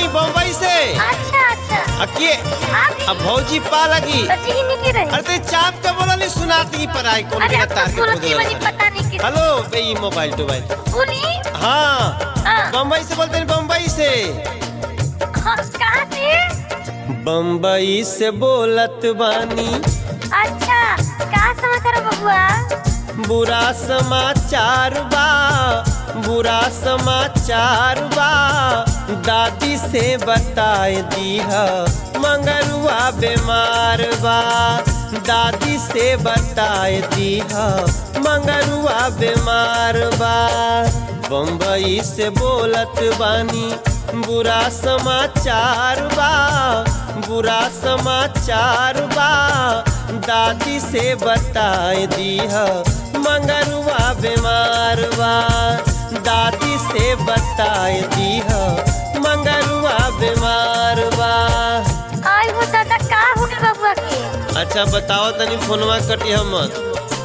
तनी बम्बई से अच्छा अच्छा अके आप अब भौजी पा लगी तो जी नहीं की रही अरे ते चाप के बोला नहीं सुनाती पर आई कौन अरे के अब तार तो के सुनती खोदे वाली पता नहीं की हेलो बे ई मोबाइल टोबाइल बोली हाँ हाँ। बम्बई से बोलते हैं बम्बई से हाँ, कहाँ से बम्बई से बोलत बानी अच्छा कहाँ समाचार है बबुआ बुरा समाचार बा बुरा समाचार बा दादी से बताए दीह मंगरुआ बीमार बा दादी से बताए दीह मंगरुआ बीमार बा बम्बई से बोलत बानी बुरा समाचार बा बुरा समाचार बा दादी से बताए दीह मंगरुआ बीमार बा दादी से बताए दीह मंगरुआ बीमार बा आई वो दादा का हो गए बबुआ के अच्छा बताओ तनी फोनवा कटिया मत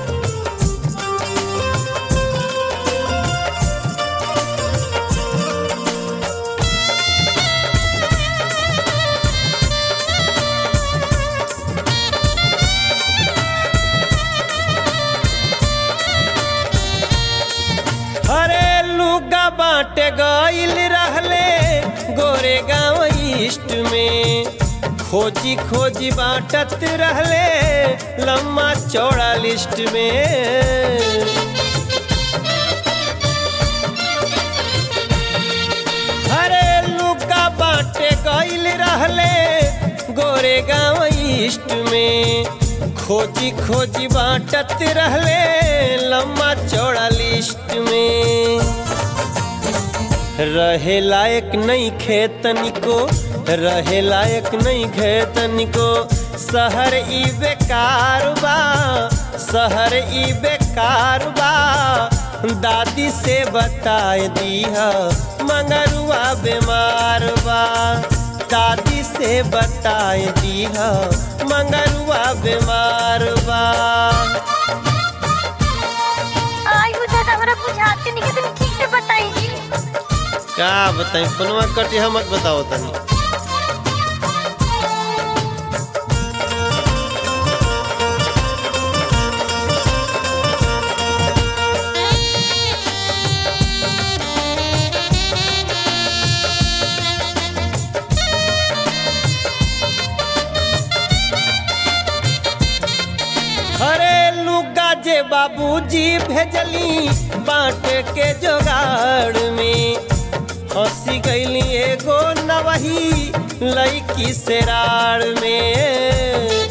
अरे लुगा बाटे गइल रहले गोरे गाँव ईस्ट में खोजी खोजी बाटत रहले लम्बा चौड़ा लिस्ट में अरे लुका बाटे गइल रहले गोरे गाँव ईस्ट में खोजी खोजी बाटत रहले लम्बा चौड़ा लिस्ट में रहे लायक नहीं खेतन को रहे लायक नहीं खेतन को शहर ई बेकार बा शहर ई बेकार बा दादी से बताए दीह मंगरुआ बीमार बा दादी से बताए दीह मंगरुआ बीमार बा आई वो दादा हमरा बुझाते नहीं कि तुम ठीक से बताई जी का बताई फोनवा कटिया मत बताओ तनी अरे लुगा जे बाबूजी भेजली बांट के जोगाड़ में हंसी गईली एगो नवही लईकी से राड़ में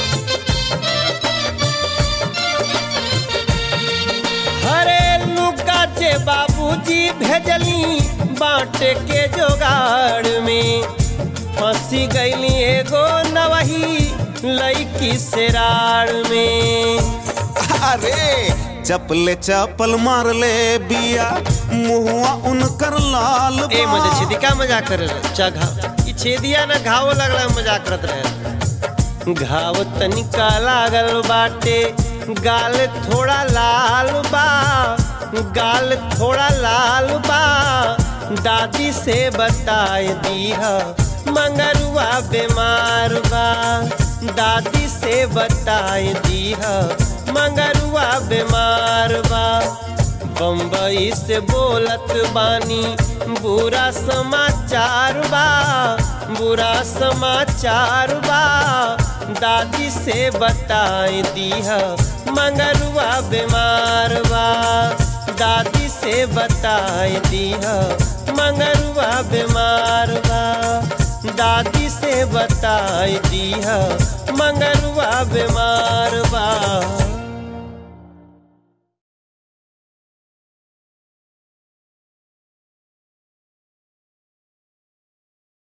हरे लुका जे बाबूजी भेजली बांट के जोगाड़ में फंसी गईली एगो नवही लईकी से राड़ में अरे चपले चपल मार ले बिया मुहुआ उनकर लाल ए बा। मजे छेदी का मजाक करे रहे चा घाव ई छेदिया ना घाव लगला मजाक करत रहे घाव तनिका लागल बाटे गाल थोड़ा लाल बा गाल थोड़ा लाल बा दादी से बताए दीह मंगरुआ बीमार बा दादी से बताए दीह मंगरुआ बीमार बा बम्बई से बोलत बानी बुरा समाचार बा बुरा समाचार बा दादी से बताए दीह मंगरुआ बीमार बा दादी से बताए दीह मंगरुआ बीमार बा दादी से बताए दीह मंगरुआ बीमार बा